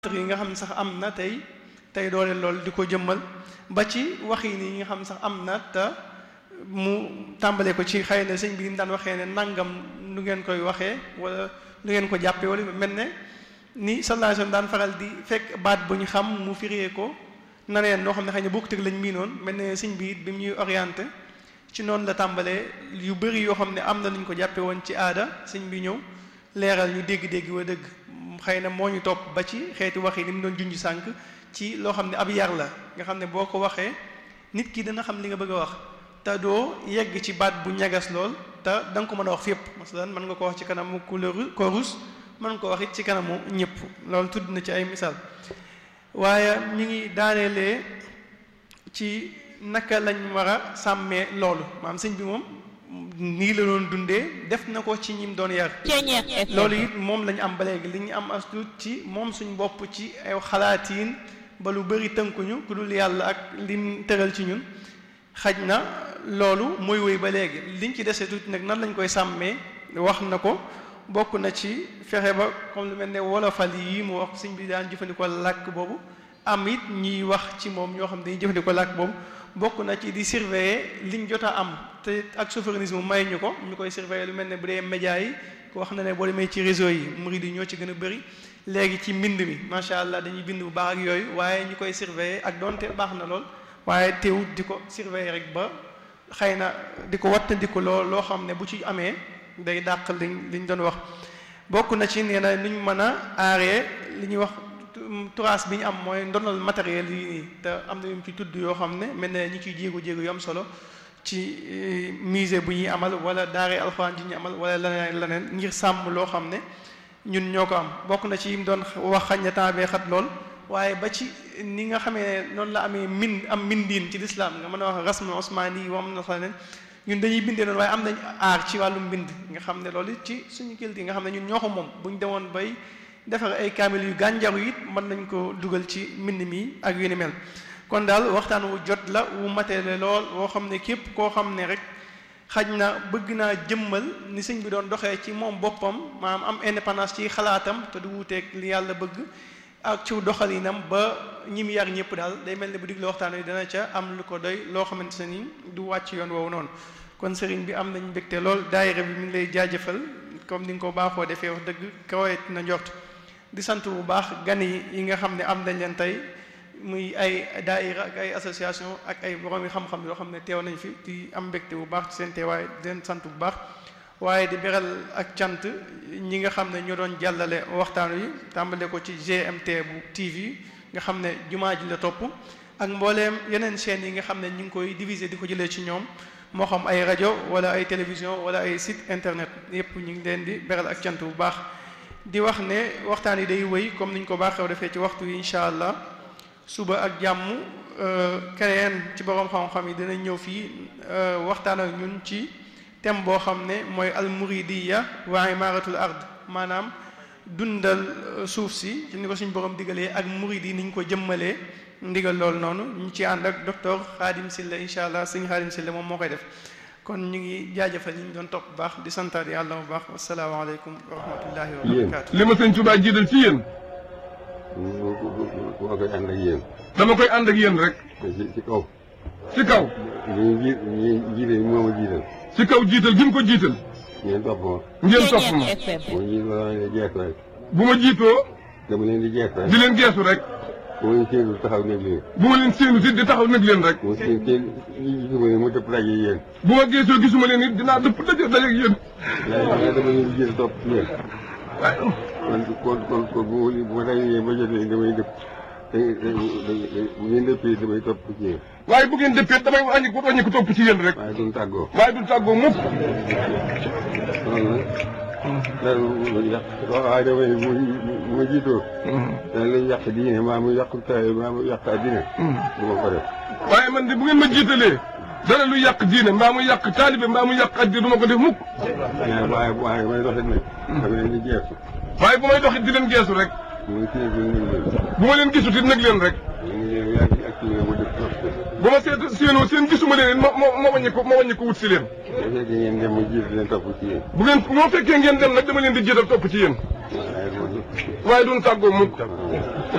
yi nga xam ne sax am na tey tey doole lool di ko jëmmal ba ci wax yi nii nga xam ne sax am na te mu tàmbalee ko ci xëy na sëñ bi ni mu daan waxee ne nangam nu ngeen koy waxee wala nu ngeen ko jàppee wala mel ne ni sallallahu alayhi wasallam daan faral di fekk baat bu ñu xam mu firee ko naneen noo xam ne xëy na bokkut ak lañ miinoon mel ne sëñ bi it bi mu ñuy orienté ci noonu la tàmbalee yu bëri yoo xam ne am na nuñ ko jàppee woon ci aada sëñ bi ñëw leeral ñu dégg-dégg wa dëgg xëy na moo ñu topp ba ci xeeti wax yi ni mu doon junj sànq ci loo xam ne ab yar la nga xam ne boo ko waxee nit ki dana xam li nga bëgg a wax te doo yegg ci baat bu ñagas lool te da nga ko mën a wax fépp masalan mën nga ko wax ci kanamu couleur chorus mën nga ko wax it ci kanamu ñëpp loolu tudd na ci ay misaal waaye ñu ngi daaneelee ci naka lañ war a sàmmee loolu maam sëñ bi moom nii la doon dundee def na ko ci ñim doon yar loolu it moom lañu am ba léegi li ñu am as tuut ci moom suñ bopp ci ay xalaatiin ba lu bëri tënkuñu ku dul yàlla ak lim tëral ci ñun xaj na loolu mooy wéy ba léegi liñ ci desee tuuti nag nan lañ koy sàmmee wax na ko bokk na ci fexe ba comme lu mel ne wolofal yi mu wax sëñ bi daan jëfandikoo làkk boobu am it ñiy wax ci moom ñoo xam ne dañuy jëfandikoo làkk boobu bokk na ci di surveiller liñ jot a am te ak souverainisme may ñu ko ñu koy surveiller lu mel ne bu dee média yi wax na ne boo demee ci réseau yi murid yi ñoo ci gën a bëri léegi ci mbind mi macha allah dañuy bind bu baax ak yooyu waaye ñu koy surveiller ak donte baax na lool waaye teewut di ko surveiller rek ba xëy na di ko wattandiku loo loo xam ne bu ci amee day dàq liñ liñ doon wax bokk na ci nee na nuñ mën a aaree li ñuy wax turaas bi ñu am mooy ndonal matériel yi nii te am na yu ci tudd yoo xam ne mel ne ñi ciy jéego jéego yu am solo ci musée bu ñuy amal wala daare alxuraan ji ñuy amal wala leneen leneen ngir sàmm loo xam ne ñun ñoo ko am bokk na ci yim doon wax xañ na temps bee xat lool waaye ba ci ni nga xamee noonu la amee min am mindiin ci lislaam nga mën a wax rasmu osmaani yi wam na leneen ñun dañuy bindee noonu waaye am nañ aar ci wàllu mbind nga xam ne loolu ci suñu kilti nga xam ne ñun ñoo ko moom buñ demoon bay defar ay kaamil yu gànjaru it mën nañ ko dugal ci mbind mi ak yu ni mel kon daal waxtaan wu jot la wu matele lool woo xam ne képp koo xam ne rek xaj na bëgg naa jëmmal ni sëñ bi doon doxee ci moom boppam maanaam am indépendance ci xalaatam te du wuuteeg li yàlla bëgg ak ci doxalinam ba ñi mu yar ñëpp daal day mel ne bu digle waxtaan wi dana ca am lu ko doy loo xamante ne ni du wàcc yoon woowu noonu kon sëriñ bi am nañ mbégte lool daayira bi mi ngi lay jaajëfal comme ni nga ko baaxoo defee wax dëgg kawet na njort di sant bu baax gan yi yi nga xam ne am nañ leen tey muy ay daayira ak ay association ak ay borom yi xam-xam yoo xam ne teew nañ fi di am mbégte bu baax ci seen teewaay di leen sant bu baax waaye di beral ak cant ñi nga xam ne ñoo doon jàllale waxtaan wi tàmbale ko ci GMT bu TV nga xam ne jumaa ji la topp ak mbooleem yeneen chaînes yi nga xam ne ñu ngi koy diviser di ko jëlee ci ñoom moo xam ay rajo wala ay télévision wala ay site internet yépp ñu ngi leen di beral ak cant bu baax di wax ne waxtaan yi day wéy comme niñ ko baaxew defee ci waxtu yi incha allah suba ak jàmm keneen ci borom xam-xam yi dinañ ñëw fii waxtaan ak ñun ci thème boo xam ne mooy almuridiya wa imaratul ard maanaam dundal suuf si ci ni ko suñ borom digalee ak murid yi niñ ko jëmmalee ndigal loolu noonu ñu ci ànd ak docteur Khadim Silla incha allah sëñ Khadim Silla moom moo koy def kon ñu ngi jaajëfal ñi ñu doon topp bu baax di santaat yàlla bu baax wasalaamaaleykum wa rahmatullahi wa barakaatu. li ma sëñ Tuubaa jiital ci yéen. dama koy ànd ak yéen. dama koy ànd ak yéen rek. ci ci kaw. ci kaw. ñu ji ñu jiite moo ma jiital. ci kaw jiital gi mu ko jiital. ngeen topp ma. ngeen topp ma. moo jiit ma leen di jeex rek. bu ma jiitoo dama leen di jeex rek. di leen geesu rek. bu ma leen séenul taxaw nekk leen. bu ma leen séenu si di taxaw nag leen rek. mu seen seen yi gisuma ne mu dëpp daje yéen. bu ma geesoo gisuma leen it dinaa dëpp daje daje ak yéen. waaye dama leen di jiital topp ci yéen. waaye kon kon kon kon bu ma bu ma dajee ba jotee damay dëpp. da da bu ngeen dëppee damay topp ci yéen. waaye bu ngeen dëppee damay wàññi ko wàññi ko topp ci yéen rek. waaye duñ tàggoo. waaye du tàggoo mukk. kon nag. dara lu yàq waaye damay bu bu ma jiitoo. dana lay yàq diine maa mu yàq taay maa mu yàq addina. du ma ko def. waaye man de bu ngeen ma jiitalee dara lu yàq diine mbaa mu yàq taalibe mbaa mu yàq addi du ma ko def mukk. waaye waaye waaye may doxit nag. dama leen di jeexu. waaye bu may doxit di leen geesu rek. muy kii bi ñu ngi leen. bu ma leen gisut it nag leen rek. ñu ngi leen yaa ngi activé mu def trop. bu ma seet séenoo seen gisuma leen it ma ma ma wàññi ko ma wàññi ko wut si leen. bu fekkee ngeen dem mu jiitu leen topp ci yéen. bu ngeen moo fekkee ngeen dem nag dama leen di jiital topp ci yéen. waaye loolu. waaye duñ tàggoo mukk.